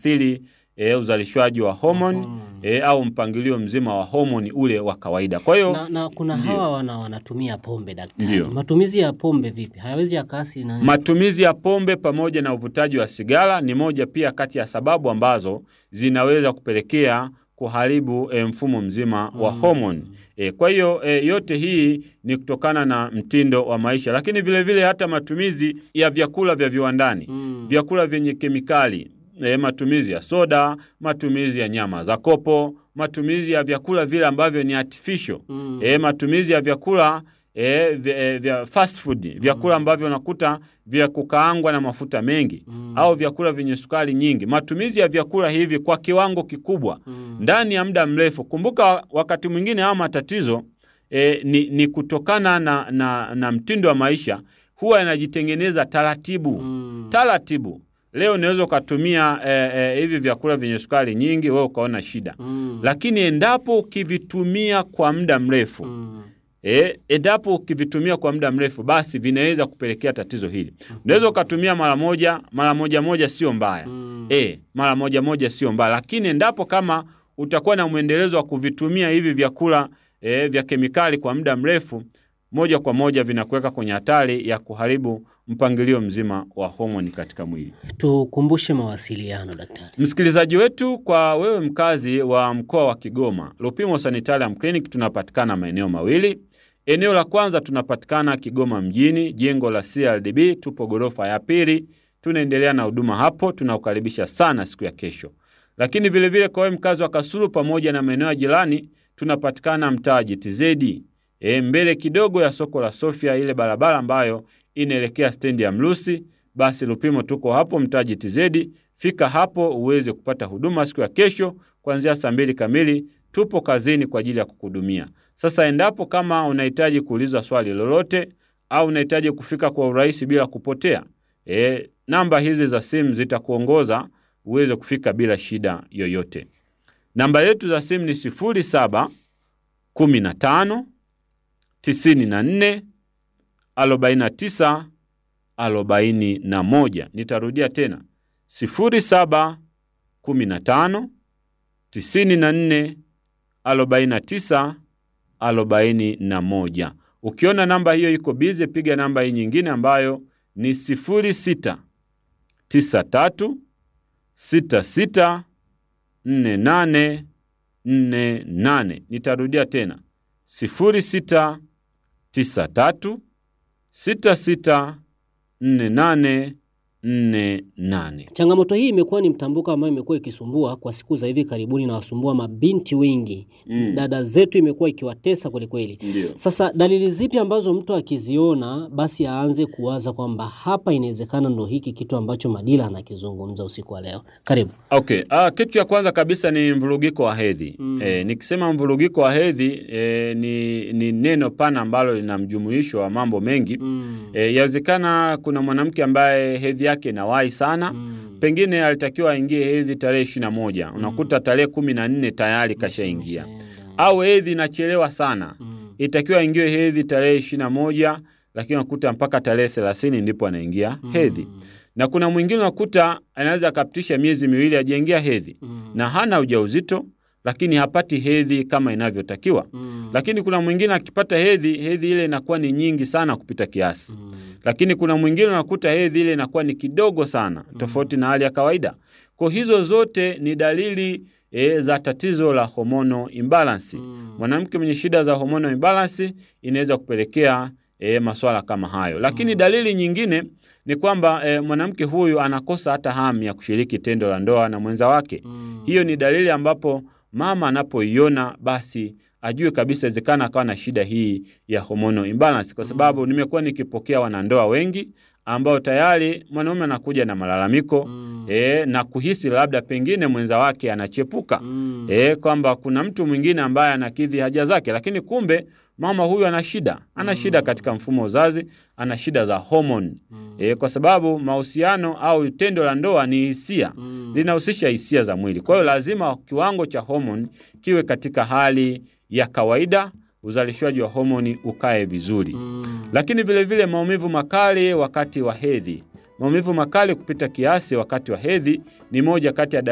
kuathiri e, uzalishwaji wa homoni e, au mpangilio mzima wa homoni ule wa kawaida. Kwa hiyo Na, na kuna Ndio. hawa wana, wanatumia pombe daktari. Ndio. Matumizi ya pombe vipi? Hayawezi yakaathiri nani? Matumizi ya pombe pamoja na uvutaji wa sigara ni moja pia kati ya sababu ambazo zinaweza kupelekea kuharibu e, mfumo mzima wa Mm. homoni. E, kwa hiyo e, yote hii ni kutokana na mtindo wa maisha, lakini vile vile hata matumizi ya vyakula vya viwandani Mm. vyakula vyenye kemikali e, matumizi ya soda, matumizi ya nyama za kopo, matumizi ya vyakula vile ambavyo ni artificial Mm. e, matumizi ya vyakula e, vya, e, vya fast food, vyakula ambavyo unakuta vya kukaangwa na mafuta mengi Mm. au vyakula vyenye sukari nyingi. Matumizi ya vyakula hivi kwa kiwango kikubwa Mm. ndani ya muda mrefu. Kumbuka wakati mwingine haya matatizo e, ni, ni kutokana na, na, na mtindo wa maisha huwa yanajitengeneza taratibu Mm. taratibu. Leo unaweza ukatumia eh, eh, hivi vyakula vyenye sukari nyingi, wewe ukaona shida, Mm. lakini endapo ukivitumia kwa muda mrefu Mm. eh, endapo ukivitumia kwa muda mrefu, basi vinaweza kupelekea tatizo hili. Unaweza ukatumia mara moja, mara moja moja sio mbaya Mm. eh, mara moja moja sio mbaya, lakini endapo kama utakuwa na mwendelezo wa kuvitumia hivi vyakula eh, vya kemikali kwa muda mrefu, moja kwa moja vinakuweka kwenye hatari ya kuharibu mpangilio mzima wa homoni katika mwili. Tukumbushe mawasiliano daktari. Msikilizaji wetu, kwa wewe mkazi wa mkoa wa Kigoma, Lupimo Sanitarium Clinic tunapatikana maeneo mawili. Eneo la kwanza tunapatikana Kigoma mjini, jengo la CRDB, tupo ghorofa ya pili. Tunaendelea na huduma hapo, tunakukaribisha sana siku ya kesho. Lakini vilevile kwa wewe mkazi wa Kasulu pamoja na maeneo ya jirani, tunapatikana mtaa JTZ, e, mbele kidogo ya soko la Sofia, ile barabara ambayo inaelekea stendi ya Mlusi. Basi Lupimo tuko hapo mtaa JTZ. Fika hapo uweze kupata huduma siku ya kesho kuanzia saa mbili kamili. Tupo kazini kwa ajili ya kukuhudumia. Sasa endapo kama unahitaji kuuliza swali lolote au unahitaji kufika kwa urahisi bila kupotea, e, namba hizi za simu zitakuongoza uweze kufika bila shida yoyote. Namba yetu za simu ni 07 15 94 49 41. Nitarudia tena 07 15 94 49 41. Ukiona namba hiyo iko bize, piga namba hii nyingine ambayo ni 06 93 66 48 48. Nitarudia tena 06 93 66 48 48. Changamoto hii imekuwa ni mtambuka ambayo imekuwa ikisumbua kwa siku za hivi karibuni na wasumbua mabinti wengi. Mm. Dada zetu imekuwa ikiwatesa kwelikweli. Ndio. Sasa dalili zipi ambazo mtu akiziona basi aanze kuwaza kwamba hapa inawezekana ndo hiki kitu ambacho Madila anakizungumza usiku wa leo? Karibu. Okay. Ah, kitu cha kwanza kabisa ni mvurugiko wa hedhi. Mm. Eh, nikisema mvurugiko wa hedhi eh, ni, ni neno pana ambalo lina mjumuisho wa mambo mengi. Mm. Eh, yawezekana kuna mwanamke ambaye hedhi yake inawahi sana. Mm. Pengine alitakiwa aingie hedhi tarehe ishirini na moja. Unakuta tarehe kumi na nne tayari kashaingia. Imeshaenda. Au hedhi inachelewa sana. Mm. Itakiwa aingie hedhi tarehe ishirini na moja lakini unakuta mpaka tarehe thelathini ndipo anaingia hedhi. Mm. Na kuna mwingine unakuta anaweza akapitisha miezi miwili hajaingia hedhi Mm. na hana ujauzito lakini hapati hedhi kama inavyotakiwa. Mm. Lakini kuna mwingine akipata hedhi, hedhi ile inakuwa ni nyingi sana kupita kiasi. Mm. Lakini kuna mwingine unakuta hedhi ile inakuwa ni kidogo sana, tofauti na hali ya kawaida. Kwa hizo zote ni dalili e, za tatizo la hormonal imbalance. Mm. Mwanamke mwenye shida za hormonal imbalance inaweza kupelekea e, maswala kama hayo. Lakini dalili nyingine ni kwamba e, mwanamke huyu anakosa hata hamu ya kushiriki tendo la ndoa na mwenza wake. Mm. Hiyo ni dalili ambapo mama anapoiona basi ajue kabisa inawezekana akawa na shida hii ya hormonal imbalance, kwa sababu nimekuwa nikipokea wanandoa wengi ambao tayari mwanaume anakuja na malalamiko Mm. e, na kuhisi labda pengine mwenza wake anachepuka Mm. e, kwamba kuna mtu mwingine ambaye anakidhi haja zake, lakini kumbe mama huyu ana shida, ana shida katika mfumo wa uzazi, ana shida za homoni Mm. e, kwa sababu mahusiano au tendo la ndoa ni hisia Mm. linahusisha hisia za mwili. Kwa hiyo lazima kiwango cha homoni kiwe katika hali ya kawaida, uzalishwaji wa homoni ukae vizuri. Mm. Lakini vile vile maumivu makali wakati wa hedhi. Maumivu makali kupita kiasi wakati wa hedhi ni moja kati ya